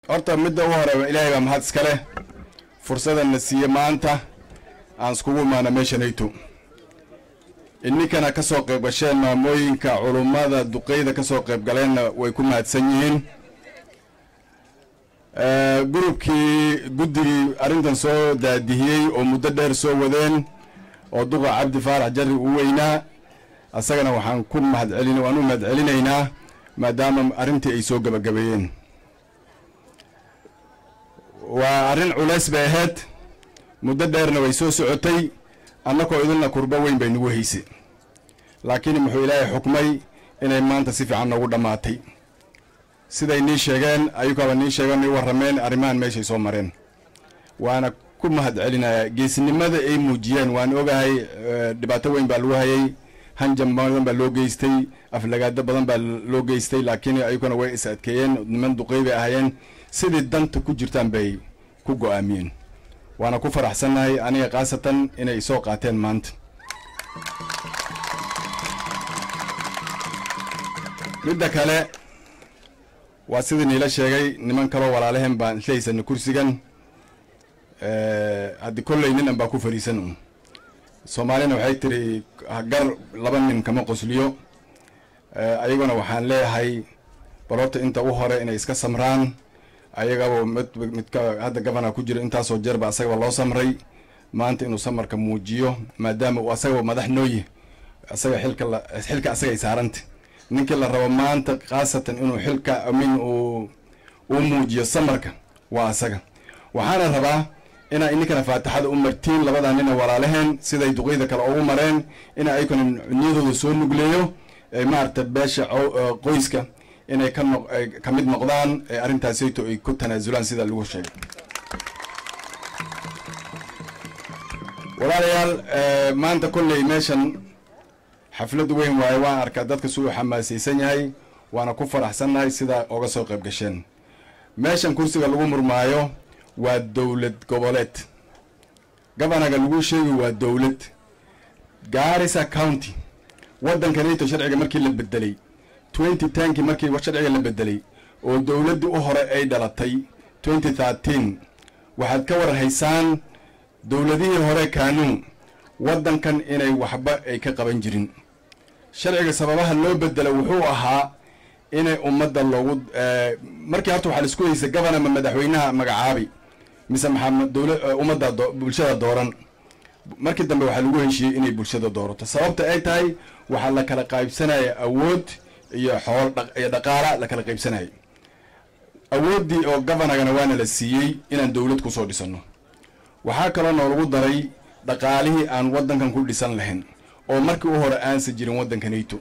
horta midda u hore ilaahay baa mahad iska leh fursadana siiye maanta aan iskugu imaana meesha nayto ininkana ka soo qayb gasheen maamooyinka culummada duqeyda ka soo qayb galeenna way ku mahadsan yihiin gurubkii guddigii arrintan soo daadihiyey oo muddo dheer soo wadeen oo duqa cabdi faarax jarri uu weynaa asagana waxaan ku mahadcelin waan u mahad celinaynaa maadaama arrintii ay soo gabagabeeyeen waa arrin culays bay ahayd muddo dheerna way soo socotay annakoo idilna kurbo weyn bay nagu haysay laakiin muxuu ilaahay xukmay inay maanta si fiican noogu dhammaatay siday nii sheegeen ayukaaba nii sheegeen nii warrameen arrimahan meeshay soo mareen waana ku mahad celinayaa geesinimada ay muujiyeen waan ogahay dhibaato weyn baa lagu hayay hanjam badan baa loo geystay aflagaado badan baa loo geystay laakiin ayukana way is adkeeyeen niman duqey bay ahaayeen sidii danta ku jirtaan bay ku go-aamiyeen waana ku faraxsannahay aniga khaasatan inay soo qaateen maanta midda kale waa sidii niila sheegay niman kaloo walaalaheen baan isla haysana kursigan haddii kolley nin an baa ku fariisan un soomaalina waxay tiri gar laba nin kama qosliyo ayaguna waxaan leeyahay bal horta inta u hore inay iska samraan ayagaba mid midka hadda gabana ku jira intaasoo jeerba asagaba loo samray maanta inuu samarka muujiyo maadaama uu asagaba madax nooyi asaga xilka la xilka asaga ay saaranta ninkii la rabo maanta khaasatan inuu xilka amin uu uu muujiyo samarka waa asaga waxaana rabaa inaa ininkana faatixada u martiin labadaa nina walaalaheen siday duqeyda kale ugu mareen ina aykuna niyadooda soo nugleeyo maarata beesha qoyska inay ka no ka mid noqdaan arrintaasayto ay ku tanaasulaan sida lagu sheegay walaalayaal maanta kolley meeshan xaflad weyn waaye waan arkaa dadka si uu xamaasaysan yahay waana ku faraxsannahay sidaa oga soo qayb gasheen meeshan kursiga lagu murmaayo waa dowlad goboleed gabanaga lagu sheegi waa dowlad gaarisa county waddankanayto sharciga markii la bedelay twenty tenki markii sharciga la bedelay oo dowladdii u hore ay dhalatay twenty thirteen waxaad ka warhaysaan dowladihii hore kaanuun waddankan inay waxba ay ka qaban jirin sharciga sababaha loo bedelo wuxuu ahaa inay ummadda loogu markii horta waxaa laisku haysay gabana ma madaxweynaha magacaabi mise maxaa dowla ummadda bulshada dooran markii dambe waxaa lagu heshiiyey inay bulshada doorato sababta ay tahay waxaa la kala qaybsanaya awood iyo xool iyo dhaqaala la kala qaybsanaya awooddii oo govanagana waana la siiyey inaan dowlad kusoo dhisanno waxaa kaloo noolagu daray dhaqaalihii aan waddankan ku dhisan lahayn oo markii u hore aansa jirin waddanka nato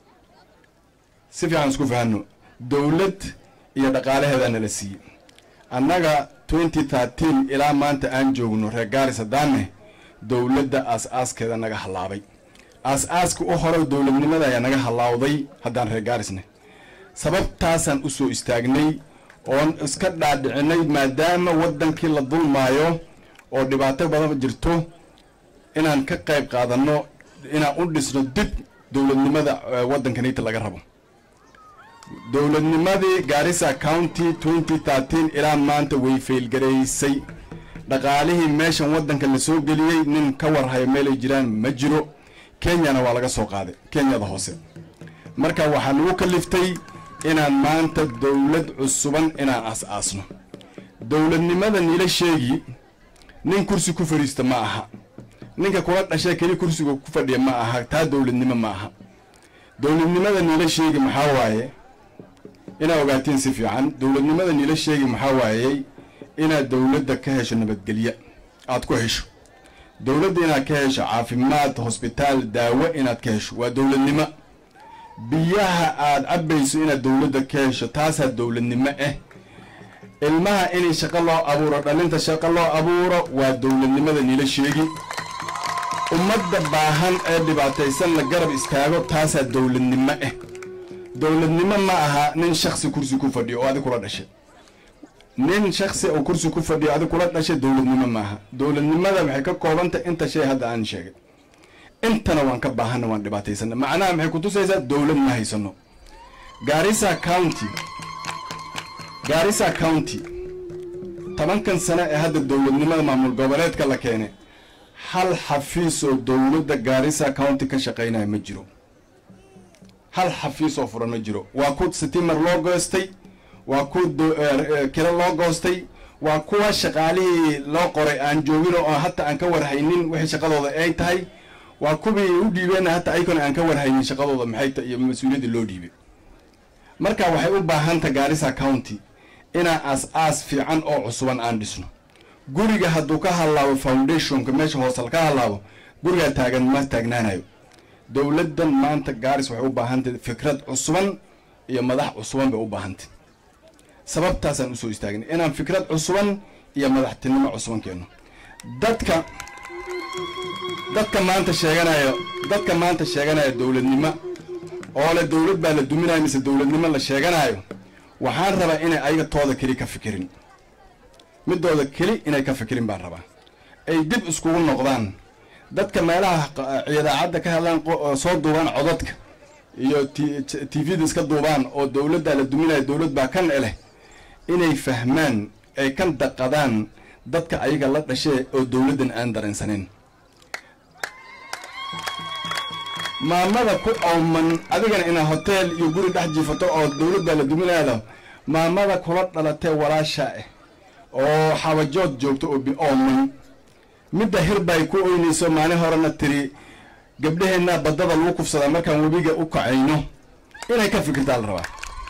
si fiican isku fahanno dowlad iyo dhaqaalaheedaana la siiyey annaga twenty thirteen ilaa maanta aan joogno reer gaaris haddaanne dowladda aas-aaskeeda naga hallaabay aas-aaska u hore dowladnimada ayaa naga hallaawday haddaan reer gaarisne sababtaasaan u soo istaagnay oon iska dhaadhicinay maadaama waddankii la dulmaayo oo dhibaato badan jirto inaan ka qayb qaadanno inaan u dhisno dib dowladnimada waddankanita laga rabo dowladnimadii gaarisa county twenty thirteen ilaa maanta way faylgaraysay dhaqaalihii meeshan waddanka la soo geliyey nin ka warhaya meelay jiraan ma jiro kenyana waa laga soo qaaday kenyada hoose marka waxaa lagu kaliftay inaan maanta dowlad cusuban inaan as-aasno dowladnimada nila sheegi nin kursi ku fadhiista ma aha ninka kula dhashay keli kursiga ku fadhiya ma aha taa dowladnimo ma aha dowladnimada nila sheegi maxaa waaye inaad ogaatiin si fiican dowladnimada nila sheegi maxaa waayey inaad dowladda ka hesho nabadgelyo aad ku hesho dowladda inaad ka hesho caafimaad hosbitaal daawo inaad ka hesho waa dowladnimo biyaha aad cabbayso inaad dowladda ka hesho taasaa dowladnimo ah ilmaha inay shaqo loo abuuro dhalinta shaqo loo abuuro waa dowladnimada nila sheegi ummadda baahan ee dhibaataysan la garab istaago taasaa dowladnimo ah dowladnimo ma aha nin shaksi kursi ku fadhiyo oo adig kula dhashay nin shaksi oo kursi ku fadhiyo adig kula dhashay dowladnimo maaha dowladnimada waxay ka koobantay inta shay hadda aan sheegay intana waan ka baahanna waan dhibaataysana macnaha maxay kutusaysaa dowlad ma haysano gaarisa county gaarisa county tobankan sano ee hadda dowladnimada maamul goboleedka la keenay hal xafiis oo dowladda gaarisa county ka shaqaynaya ma jiro hal xafiis oo furan ma jiro waa ku sitimer loo goostay waa ku kilo loo goostay waa kuwa shaqaalihii loo qoray aan joogin oo hata aan ka warhaynin wixii shaqadooda ay tahay waa kuwii u dhiibeenna hata ayagona aan ka warhaynin shaqadooda maxay ta iyo mas-uuliyadda loo dhiibay marka waxay u baahanta gaarisa county inaan aas-aas fiican oo cusuban aan dhisno guriga hadduu ka hallaabo foundationka meesha hoosal ka hallaabo gurigaa taagan ma taagnaanayo dowladdan maanta gaaris waxay u baahantay fikrad cusuban iyo madax cusuban bay u baahantay sababtaasaan usoo istaagnay inaan fikrad cusuban iyo madaxtinimo cusuban keenno dadka dadka maanta sheeganaya dadka maanta sheeganaya dowladnimo oo le dowlad baa la duminayo mise dowladnimo la sheeganayo waxaan rabaa inay ayaga tooda keli ka fikirin midooda keli inay ka fikirin baan rabaa ay dib iskugu noqdaan dadka meelaha idaacadda ka hadlaan soo duubaan codadka iyo t v-da iska duubaan oo dowladdaa la duminayo dowlad baa kan eleh inay fahmaan ay kan daqadaan dadka ayaga la dhashee oo dowladdan aan dareensaneyn maamada ku awman adigana inaa hoteel iyo guri dhex jiifato oo dowladdaa la duminaado maamada kula dhalatee walaasha ah oo xabajood joogto oo biooman midda hirbay ku oynayso maalin horena tiri gabdhaheenna baddada lagu kufsadaa markaan webiga u kacayno inay ka fikirtaa la rabaa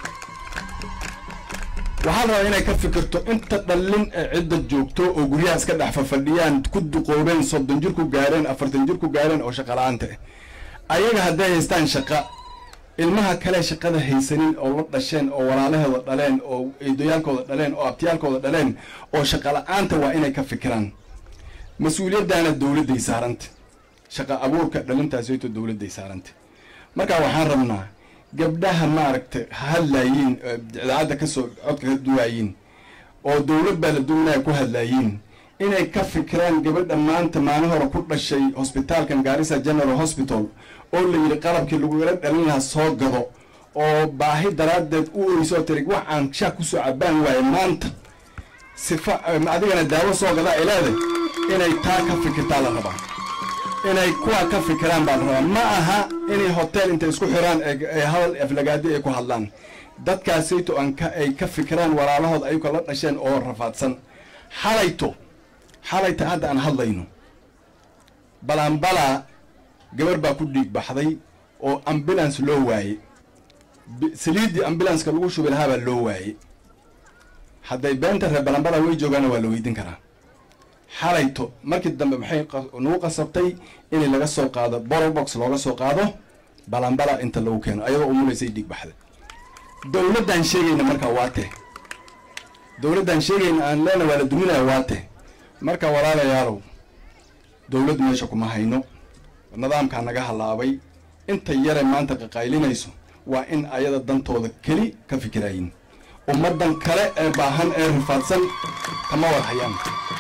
waxaa la rabaa inay ka fikirto inta dhallin ee cidda joogto oo guryaha iska dhex fafadhiyaan ku duqoobeen soddon jir ku gaareen afartan jir ku gaareen oo shaqala-aanta ah ayaga hadday haystaan shaqa ilmaha kale shaqada haysanin oo la dhasheen oo walaalahooda dhaleen oo eedoyaalkooda dhaleen oo abtiyaalkooda dhaleen oo shaqala-aanta waa inay ka fikiraan mas-uuliyaddaana dowladday saaranta shaqa abuurka dhalintaasayto dowladday saaranta marka waxaan rabnaa gabdhaha maaragta hadlaayiin idaacadda kasoo codka ka duwaayiin oo dowlad baa la duwanaya ku hadlaayiin inay ka fikiraan gabadha maanta maalin hore ku dhashay hosbitaalkan gaarisa general hospital oo la yidhi qalabkii lagula dhalin lahaa soo gado oo baahi daraaddeed u oysoo tiri wax aan shaa kusoo cabaan waaye maanta sifa adigana daawo soo gadaa ay leedahay inay taa ka fikirtaa la rabaa inay kuwa ka fikiraan baa la rabaa ma aha inay hotel intay isku xiraan ee hadal aflagaadi ay ku hadlaan dadkaasayto aan ka ay ka fikiraan walaalahood ayagoo la dhasheen oo rafaadsan xalayto xalayta hadda aan hadlayno balanbalaa gabar baa ku dhiig baxday oo ambulance loo waayey saliiddii ambulanska lagu shubi lahaa baa loo waayey hadday beenta reer balanbalaa way joogaana waa la weydin karaa xalayto markii dambe maxay nagu qasabtay inay laga soo qaado borobox looga soo qaado balanbala inta lagu keeno ayadoo umulaysay dhiig baxday dowladdaan sheegayna markaa waa te dowladdaan sheegayna aan leena waa la duminaya waa te marka walaalayaalow dowladd meesha kuma hayno nidaamkaa naga hallaabay inta yare maanta qaqaylinayso waa in ayada dantooda keli ka fikiraayin ummaddan kale ee baahan ee rifaadsan kama war hayaan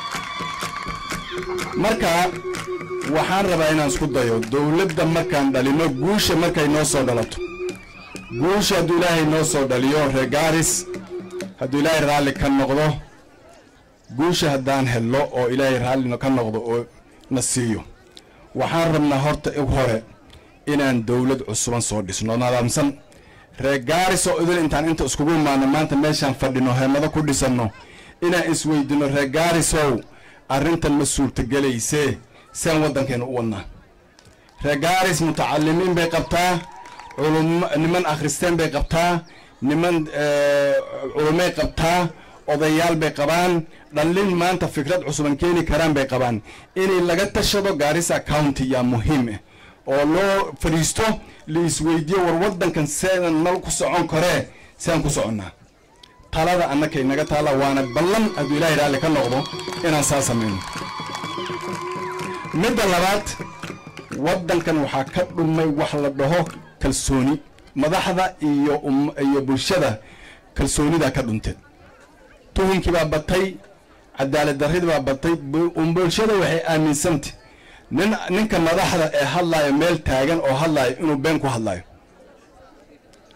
marka waxaan rabaa inaan isku dayo dowladda markaan dhalino guusha markay noo soo dhalato guusha hadduu ilaahay noo soo dhaliyo reer gaaris hadduu ilaahay raalli ka noqdo guusha haddaan helno oo ilaahay raalli ka noqdo oo na siiyo waxaan rabnaa horta ig hore inaan dowlad cusuban soo dhisno nadaamsan reer gaaris oo idil intaan inta iskugu imaano maanta meeshaan fadhino heemado ku dhisanno inaan isweydino reer gaarisow arrintan ma suurtagelaysee saan waddankeena u wadnaa reer gaaris mutacalimiin bay qabtaa culum niman akhristeen bay qabtaa niman culumay qabtaa odayaal bay qabaan dhallin maanta fikrad cusuban keeni karaan bay qabaan inay laga tashado gaarisa county yaa muhiim ah oo loo fadhiisto la isweydiiyo war waddankan seedan nal ku socon karee sean ku soconnaa talada annakay naga taalla waana ballan hadduu ilaahay raalli ka noqdo inaan saa samayno midda labaad waddankan waxaa ka dhumay wax la dhaho kalsooni madaxda iyo iyo bulshada kalsoonidaa ka dhunteed tuhunkii baa batay cadaalad darridii baa batay bulshada waxay aaminsantay nin ninka madaxda ee hadlaayo meel taagan oo hadlaayo inuu been ku hadlaayo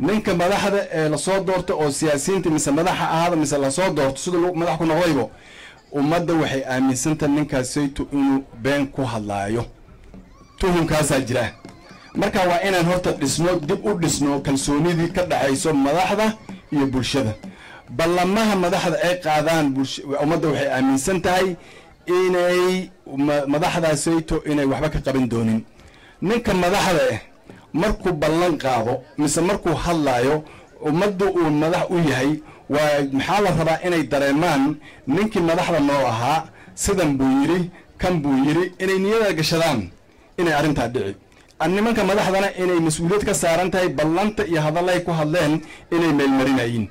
ninka madaxda ee lasoo doorto oo siyaasiyiinta mise madaxa ahaada mise lasoo doorto sida madax ku noqdaybo ummadda waxay aaminsantaha ninkaasayto inuu been ku hadlaayo tuhumkaasaa jira marka waa inaan horta dhisno dib u dhisno kalsoonidii ka dhaxayso madaxda iyo bulshada ballamaha madaxda ay qaadaan ummadda waxay aaminsan tahay inay madaxdaasayto inay waxba ka qaban doonin ninka madaxda ah markuu ballan qaado mise markuu hadlaayo ummadda uu madax u yahay waa maxaa la rabaa inay dareemaan ninkii madaxda noo ahaa sidan buu yidhi kan buu yidhi inay niyada gashadaan inay arrintaa dhici nimanka madaxdana inay mas-uuliyad ka saaran tahay ballanta iyo hadallay ku hadleen inay meelmarinayiin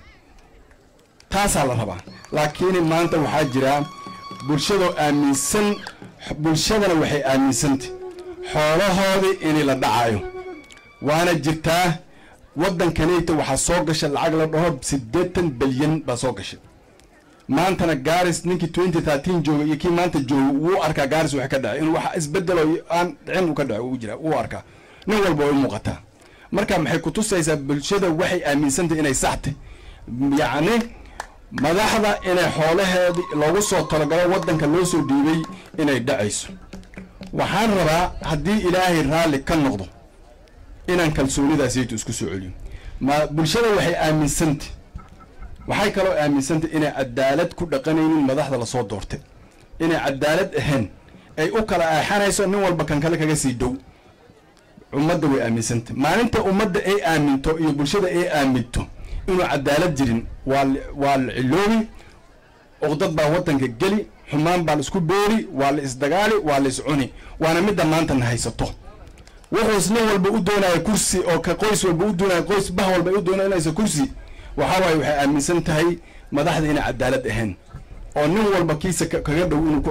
taasaa la rabaa laakiin maanta waxaa jira bulshadoo aaminsan bulshadana waxay aaminsantay xoolahoodii inay la dhacayo waana jirtaa waddankanayta waxaa soo gasha lacag la dhaho siddeetan bilyan baa soo gashay maantana gaaris ninkii twenty thirteen jooga iyo kii maanta jooga wuu arkaa gaaris wax ka dhacay inuu wax isbedelo aan dhicin uu ka dhaco uu jira wuu arkaa nin walba way u muuqataa marka maxay kutusaysaa bulshada waxay aaminsantahy inay saxtay yacni madaxda inay xoolaheedii loogu soo talagalo waddanka loo soo dhiibay inay dhacayso waxaan rabaa haddii ilaahay raalli ka noqdo inaan kalsoonidaasaytu isku soo celiyo ma bulshada waxay aaminsantay waxay kaloo aaminsantay inay cadaalad ku dhaqanaynin madaxda lasoo doortay inay cadaalad ahayn ay u kala aaxanayso nin walba kan kale kaga sii dhow ummadda way aaminsantay maalinta ummadda ay aaminto iyo bulshada ay aaminto inuu cadaalad jirin waa waa la ciloobi oqdad baa waddanka geli xumaan baa la isku boori waa la isdagaali waa la iscuni waana midda maanta na haysato wuxuus nin walba u doonaya kursi oo ka qoys walba u doonaya qoys bah walba u doonanaysa kursi waxaa waaye waxay aaminsan tahay madaxda inay cadaalad ahayn oo nin walba kiisa kaga dhow inuu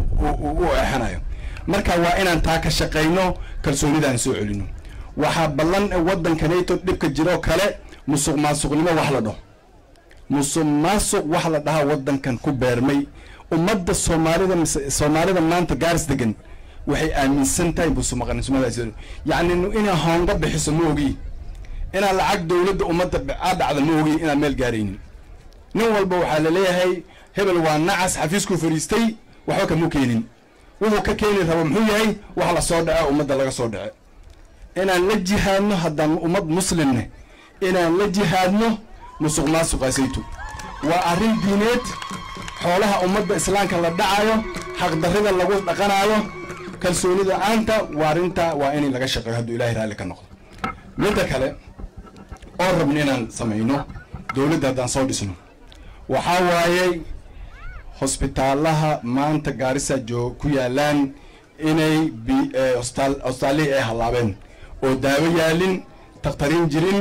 u eexanayo marka waa inaan taa ka shaqayno kalsoonidaan soo celino waxaa ballan waddankanayto dhibka jiroo kale musuq maasuqnimo wax la dhaho musuq maasuq wax la dhahaa waddankan ku beermay ummadda soomaalida mise soomaalida maanta gaaris degan waxay aaminsan tahay musuqmaqanismadaas yacni inaa hoonga bixiso ma ogi inaad lacag dowladda ummadda aa dhacda ma ogi inaad meel gaaraynin nin walba waxaa laleeyahay hebel waa nacas xafiiskuu fadhiistay waxba kamu keenin wuxuu ka keeni rabo muxuu yahay wax la soo dhace ummadda laga soo dhace inaan la jihaadno haddaan ummad muslimne inaan la jihaadno musuq maasuqaasaytu waa arrin diineed xoolaha ummadda islaamka la dhacayo xaqdarrida lagu dhaqanayo kalsoonida aanta waa arrinta waa in laga shaqeeyo hadduu ilahay raalli ka noqdo midda kale oo rabno inaan samayno dowladda haddaan soo dhisno waxaa waayey hosbitaalaha maanta gaarisa joog ku yaalaan inay hostaalihii ay hallaabeen oo daawo yaalin takhtariin jirin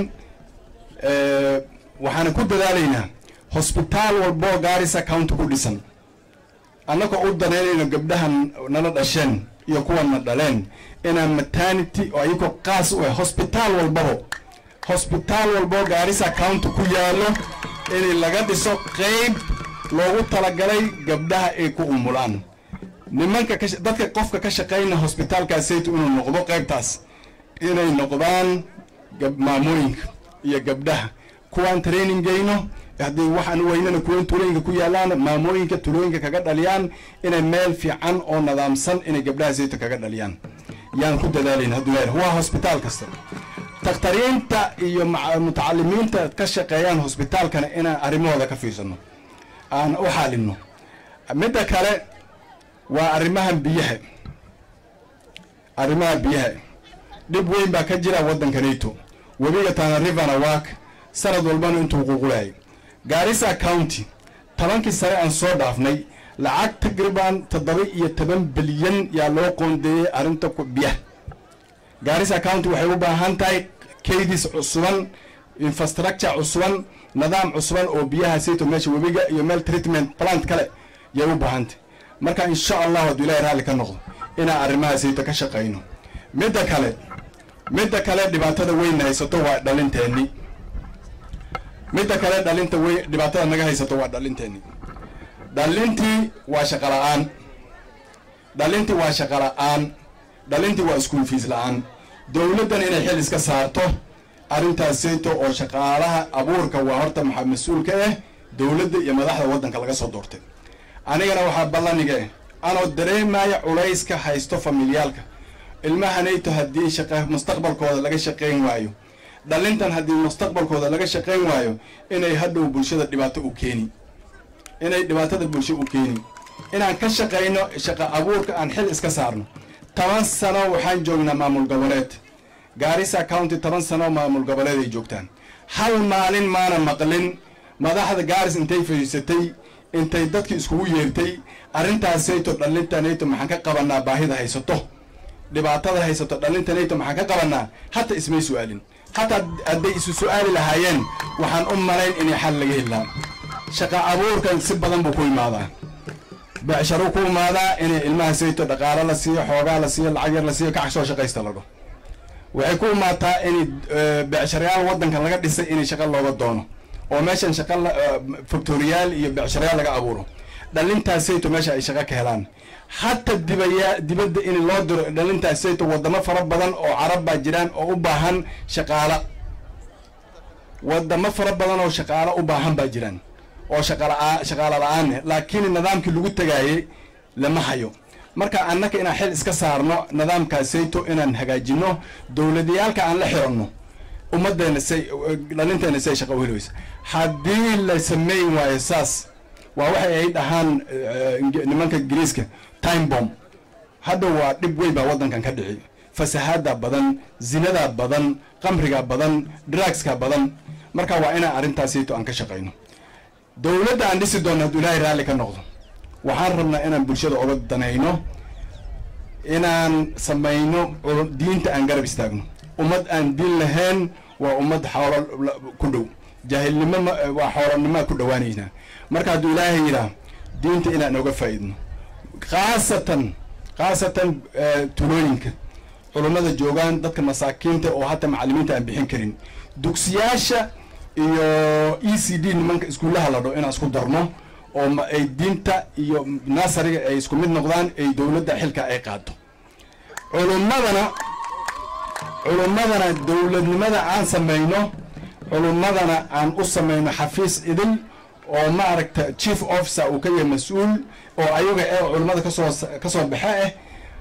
waxaana ku dadaalaynaa hosbitaal walboo gaarisa county ku dhisan annagoo u danaynayno gabdhahan nala dhasheen iyo kuwana dhaleen inaan maternity oo ayagoo qaas u ah hosbitaal walbabo hosbitaal walboo gaarisa county ku yaalo in laga dhiso qeyb loogu talagalay gabdhaha ay ku umulaan nimanka dadka qofka ka shaqayna hosbitaalkaasaytu inuu noqdo qeybtaas inay noqdaan maamooyinka iyo gabdhaha kuwaan training geyno haddii waxaan weynana kuwan tulooyinka ku yaalaan maamooyinka tulooyinka kaga dhaliyaan inay meel fiican oo nadaamsan inay gabdhaha sayta kaga dhaliyaan yaan ku dadaalayna hadduu leeyahay waa hosbitaal kasta dakhtariinta iyo mutacalimiinta ka shaqeeyaan hosbitaalkana inaan arrimahooda ka fiirsano aan u xaalino midda kale waa arrimahan biyaha arrimaha biyaha dhib weyn baa ka jira waddanka nato webiga tana rivana waak sanad walbana intuu quuqulaayay gaarisa county tobankii sare aan soo dhaafnay lacag taqriban toddoba iyo toban bilyan yaa loo qoondeeyey arrinta biyaha gaarisa county waxay u baahan tahay kaydis cusuban infrastructure cusuban nidaam cusuban oo biyaha sayto meesha webiga iyo meel treatment plant kale yay u baahantay marka insha allahu hadduu ilahay raalli ka noqdo inaan arrimaha sayto ka shaqayno midda kale midda kale dhibaatada weyn haysato waa dhalinteenni midda kale dhalinta wey dhibaatada naga haysato waa dhalinteenni dhalintii waa shaqa la-aan dhalintii waa shaqa la-aan dhalintii waa iskuul fiis la-aan dowladdan inay xil iska saarto arrintaas sayto oo shaqaalaha abuurka waa horta maxaa mas-uul ka ah dowladda iyo madaxda waddanka laga soo doortay anigana waxaa ballaniga anoo dareemaya culayska haysto familiyaalka ilmahanayto haddii shaqa mustaqbalkooda laga shaqayn waayo dhalintan haddii mustaqbalkooda laga shaqayn waayo inay hadhow bulshada dhibaato u keeni inay dhibaatada bulsho u keeni inaan ka shaqayno shaqa abuurka aan xil iska saarno toban sano waxaan joognaa maamul goboleed gaarisa county toban sano maamul goboleed ay joogtaan hal maalin maana maqlin madaxda gaaris intay fadhiisatay intay dadki iskugu yeertay arrintaasayto dhalintanayto maxaan ka qabanaa baahida haysato dhibaatada haysato dhalintanayto maxaan ka qabanaa hata ismay su-aalin hataa hadday isu su-aali lahaayeen waxaan u malayn inay xal laga helaa shaqa abuurkan si badan buu ku imaadaa becsharo ku imaadaa inay ilmaha sayto dhaqaalo la siiyo xoogaa la siiyo lacag yar la siiyo kax soo shaqaysta lago waxay ku imaataa in becsharayaal waddankan laga dhisay inay shaqa looga doono oo meeshan shaqa factoriyaal iyo becsharayaal laga abuuro dhalintaas sayto meesha ay shaqa ka helaan hata dibaya dibadda in loo diro dhalintaas sayto wadamo fara badan oo carab baa jiraan oo u baahan shaqaala wadamo fara badan oo shaqaalo u baahan baa jiraan oo shaqala shaqaalo la-aanne laakiin nidaamkii lagu tagaayey lama hayo marka annaka inaan xil iska saarno nidaamkaasayto inaan hagaajino dowladayaalka aan la xiranno ummaddeena say dhalinteena say shaqa u heleysa haddii la sameyn waayo saas waa waxay ay dhahaan nimanka ingiriiska time bomb hadda waa dhib weyn baa waddankan ka dhici fasahaada badan zinadaa badan qamriga badan drugska badan marka waa inaan arrintaasayto aan ka shaqayno dowladda aan dhisi doonno hadduu ilaahay raalli ka noqdo waxaan rabnaa inaan bulshada oga danayno inaan samayno diinta aan garab istaagno ummad aan diin lahayn waa ummad xoolo ku dhow jaahilnimo waa xoolonimoa ku dhowaanaynaa marka hadduu ilaahay yidhaah diinta inaan oga faa'iidno khaasatan khaasatan tulooyinka culummada joogaan dadka masaakiinta oo hata macallimiinta aan bixin karin dugsiyaasha iyo e c d nimanka iskuullaha la dho inaan isku darno oo ay diinta iyo nasariga ay isku mid noqdaan ay dowladda xilka ay qaado culummadana culummadana dowladnimada aan samayno culummadana aan u samayno xafiis idil oo maaragta chief officer uu ka yahay mas-uul oo ayaga ee culummada kasoo kasoo baxe ah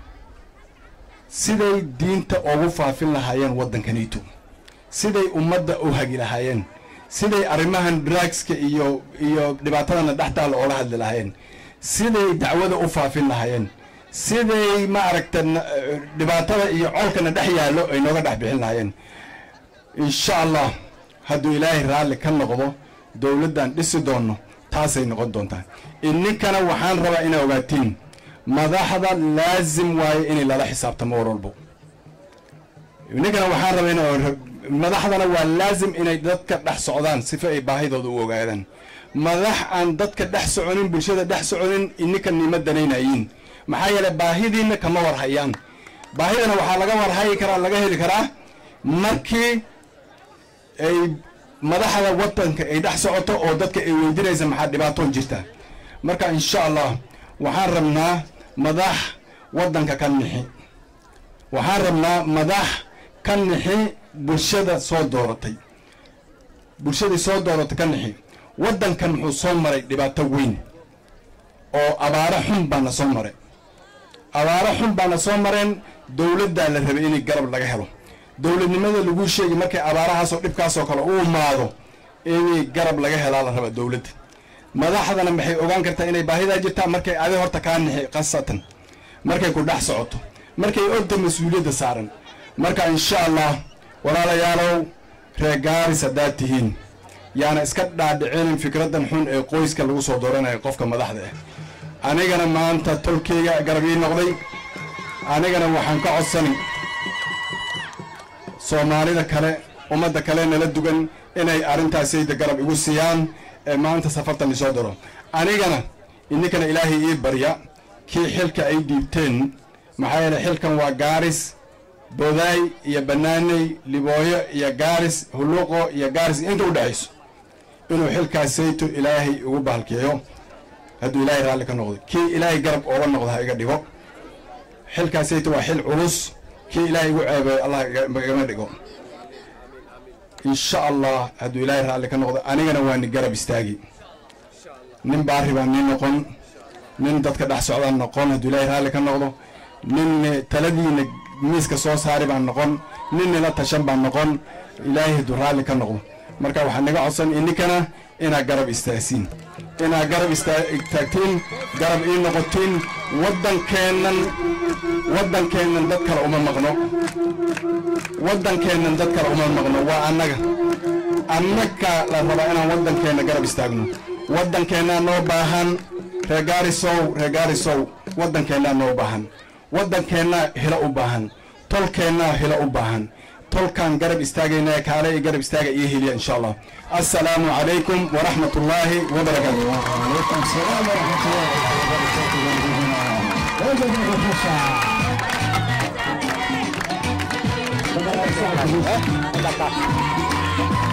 siday diinta ugu faafin lahaayeen waddankanito siday ummadda u hagi lahaayeen siday arrimahan drugska iyo iyo dhibaatadana dhextaala oola hadli lahaayeen siday dacwada u faafin lahaayeen siday maaragta dhibaatada iyo colkana dhex yaallo ay nooga dhex bixin lahaayeen insha allah hadduu ilaahay raalli ka noqdo dowladdan dhisi doonno taasay noqon doontaa ininkana waxaan rabaa inaa ogaatiin madaxda laasim waayo inay lala xisaabtamo war walbo ininkana waxaan rabaa ina madaxdana waa laazim inay dadka dhex socdaan sifa ay baahidooda u ogaadaan madax aan dadka dhex soconin bulshada dhex soconin ininka nima danaynayiin maxaa yeeley baahidiina kama warhayaan baahidana waxaa laga warhayi karaa laga heli karaa markii ay madaxda wadanka ay dhex socoto oo dadka ay weydiinaysa maxaa dhibaatoon jirta marka insha allah waxaan rabnaa madax wadanka ka nixi waxaan rabnaa madax ka nixi bulshada soo dooratay bulshadii soo dooratay ka nixi waddankan muxuu soo maray dhibaato weyn oo abaaro xun baana soo maray abaaro xun baana soo mareen dowladdaa la rabay inay garab laga helo dowladnimada lagu sheegi markay abaarahaasoo dhibkaasoo kale u imaado inay garab laga helaa la rabaa dowladda madaxdana maxay ogaan kartaa inay baahidaa jirtaa markay adi horta kaa nixi khasatan markay ku dhex socoto markay ogta mas-uuliyadda saaran marka insha allah walaalayaalow reer gaaris haddaad tihiin yaana iska dhaadhicinin fikraddan xun ee qoyska lagu soo dooranayo qofka madaxda ah anigana maanta tolkeyga garab ii noqday anigana waxaan ka codsani soomaalida kale ummadda kale nala dugan inay arrintaasayda garab igu siiyaan ee maanta safartan isoo daro anigana ininkana ilaahay ii barya kii xilka ay dhiibteen maxaa yeele xilkan waa gaaris bodaay iyo banaaney libooyo iyo gaaris huluuqo iyo gaaris inta u dhexayso inuu xilkaas sayto ilaahay ugu bahalkeeyo hadduu ilaahay raalli ka noqdo kii ilaahay garab ooga noqdo ha iga dhigo xilkaas sayto waa xil culus kii ilaahay igu ceebeeyo allah igama dhigo insha allah hadduu ilaahay raalli ka noqdo anigana waa ni garab istaagi nin baari baan nii noqon nin dadka dhex socdaan noqon hadduu ilaahay raalli ka noqdo nin taladiina miiska soo saari baan noqon nin nila tashan baan noqon ilaahay hadduu raalli ka noqdo marka waxaa naga codsan ininkana inaad garab istaagsiin inaad garab istaagtiin garab ii noqotiin waddankeennan waddankeennan dad kale uma maqno waddankeennan dad kale uma maqno waa annaga annaga la rabaa inaan waddankeenna garab istaagno waddankeennaa noo baahan reegaarisow reegaarisow waddankeennaa noo baahan waddankeennaa hilo u baahan tolkeennaa hilo u baahan tolkaan garab istaagayna kaale i garab istaaga iyo heliya insha allah assalaamu calaykum waraxmat ullaahi wabarakaatu وعليكم السلام ورحمة الله وبركاته.